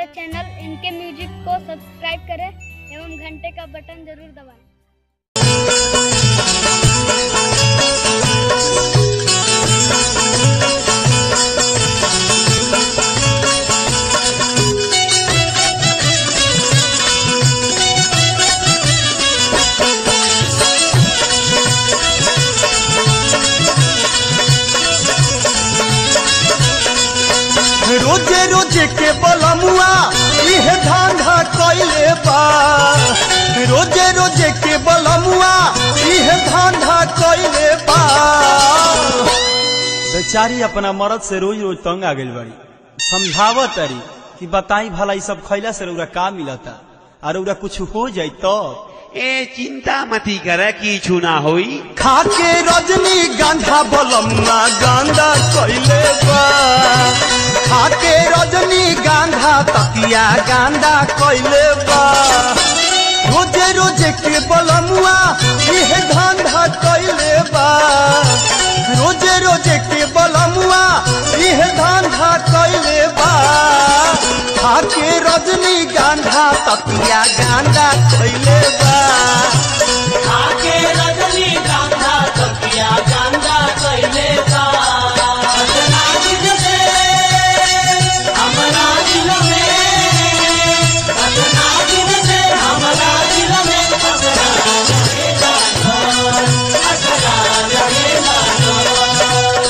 हमारे चैनल इनके म्यूजिक को सब्सक्राइब करें एवं घंटे का बटन जरूर दबाएं रोजे रोजे के बलमुआ इहे धांधा कैले बा रोजे रोजे के बलमुआ इहे धांधा कैले बा बेचारी अपना मर्द से रोज रोज तंग आ गइल बड़ी समझावत तारी कि बताई भला ई सब खैला से रउरा का मिलता और रउरा कुछ हो जाई तो ए चिंता मती करे किछु ना होई खाके रजनी गांधा बलमुआ गांधा कैले बा खाके रजनी गांधा तकिया गांधा कैले बा रोजे रोजे के बलमुआ इहे धांधा कैले बा रोजे रोजे के बलमुआ इहे धांधा कैले बा खाके रजनी गांधा तकिया गांधा कैले बा आके रजनी गांधा तकिया गांधा कैले बा सजना दिल से हमरा दिल में सजना दिल से हमरा दिल में असरा रहेगा न, असरा रहेगा न।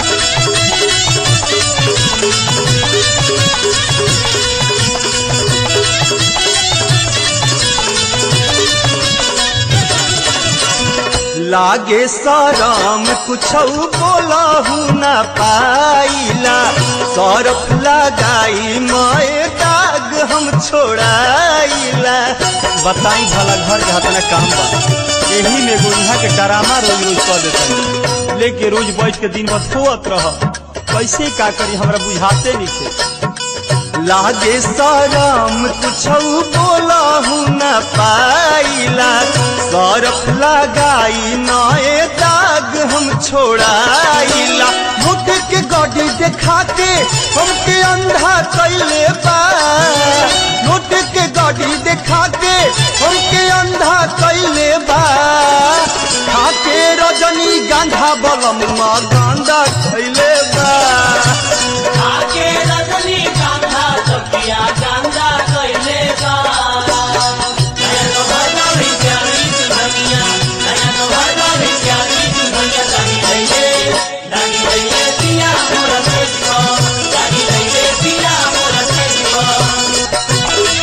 लागे सरम कुछ बोलहु न पाइला सरफ लगाई मए दाग हम छोड़ाइला बताई भला घर के हाथ काम बा यही में एगो इहाँ के डरामा रोज रोज कर देता लेके रोज बैठ के दिन भर सोत रह कैसे का करी हमरा बुझाते नहीं थे लागे सरम कुछ बोलहु न पाइला सरफ लगाई नए दाग हम छोड़ाइला मुठ के गड्डी देखा के हमके अंधा कैले बा मुठ के गड्डी देखा के हमके अंधा कैले बा खाके रजनी गांधा बलम गांधा कैले बा आके रजनी गांधा तकिया गांधा कैले बा नयन भरना भी प्यारी दुल्हनिया नयन भरना भी प्यारी दुल्हनिया दानी लइले दानी लइले पिया मोर सेजको दानी लइले पिया मोर सेजको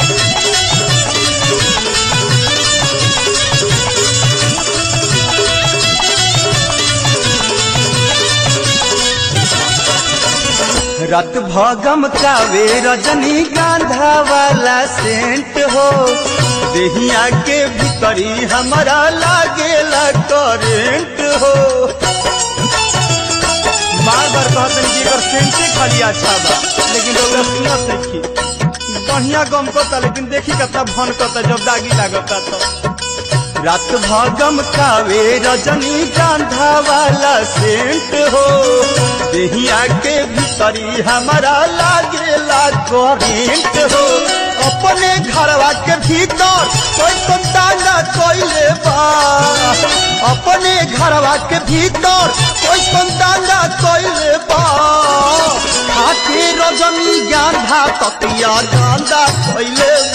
रत भगम कावे रजनी गांधा वाला सेंट हो देहिया के भीतरी हमारा लागेला करेंट हो बार बार कहतन कि एकर सेंटे खाली अच्छा बा लेकिन लोग सुनत देखी बढ़िया गम करता लेकिन देखी कितना भन करता जब दागी लागता तो रात भागम कावे रजनी गांधा वाला सेंट हो देहिया के भीतरी हमारा लागेला करेंट हो अपने घरवा के भीतर कोई संताना कोइले बा अपने घरवा के भीतर कोई संताना कोइले बा खाके रजनी गांधा तकिया गांधा कोइले